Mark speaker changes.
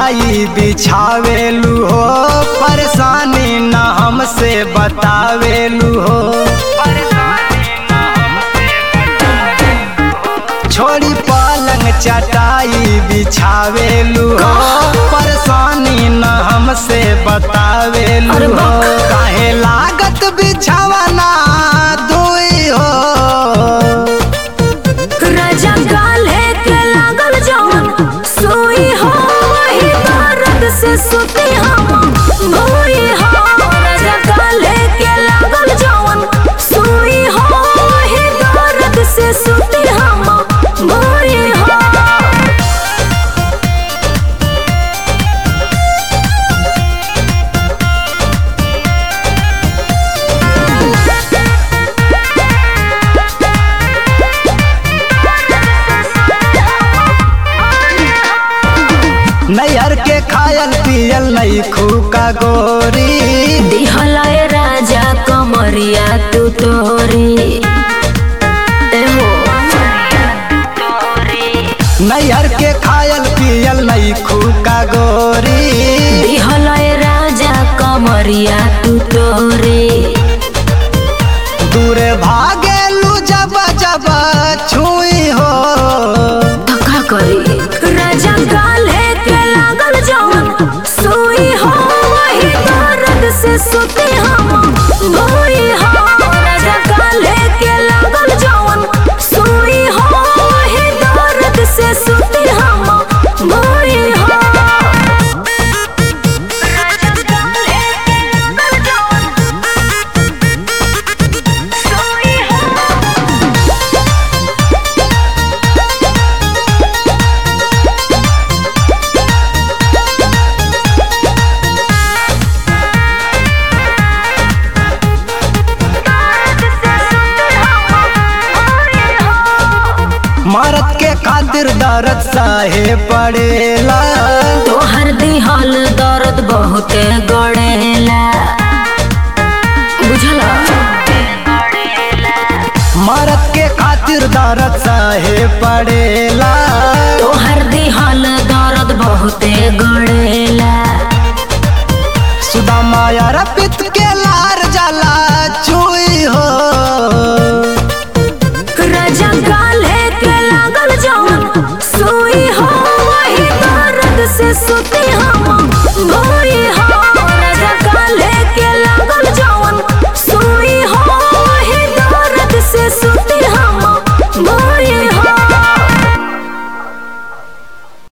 Speaker 1: चटाई बिछावेलू हो परेशानी न हमसे बतावेलू हो छोड़ी पलंग चटाई बिछावेलू हो परेशानी न हमसे बतावेलू
Speaker 2: अरे
Speaker 1: हो
Speaker 2: बाप।
Speaker 1: काहे लागत बिछावना दुई हो
Speaker 2: राजा गाले के लागल जवन सोई हो वही दर्द से सुती हम भोई हो राजा गाले के लागल जवन सोई हो वही दर्द से सुती हम भोई हो
Speaker 1: नैहर के खायल पियल नहीं खूका गोरी
Speaker 2: दिहलाए राजा कमरिया तू तोरी एहो
Speaker 1: नैहर के खायल पियल नहीं खूका गोरी
Speaker 2: दिहलाए राजा कमरिया तू तोरी
Speaker 1: दूरे भागेलू जब जब छुई हो
Speaker 2: धक्का करी राजा गाले के लागल जवन सोई हो वही दर्द से सुती हम भोई हो राजा गाले के लागल जवन सोई हो वही दर्द से सुती हम भोई हो राजा गाले के लागल जवन सोई हो
Speaker 1: मरद के खातिर दर्द साहे पड़ेला
Speaker 2: तोहर दिहल दर्द बहुते गड़ेला बुझला
Speaker 1: मरद के खातिर दर्द साहे पड़ेला
Speaker 2: तोहर दिहल दर्द बहुते गड़ेला
Speaker 1: सुदामा यार पित के लार जला छुई हो
Speaker 2: राजा गाले के लागल जवन सोई हो वही दर्द से सुती हम भोई हो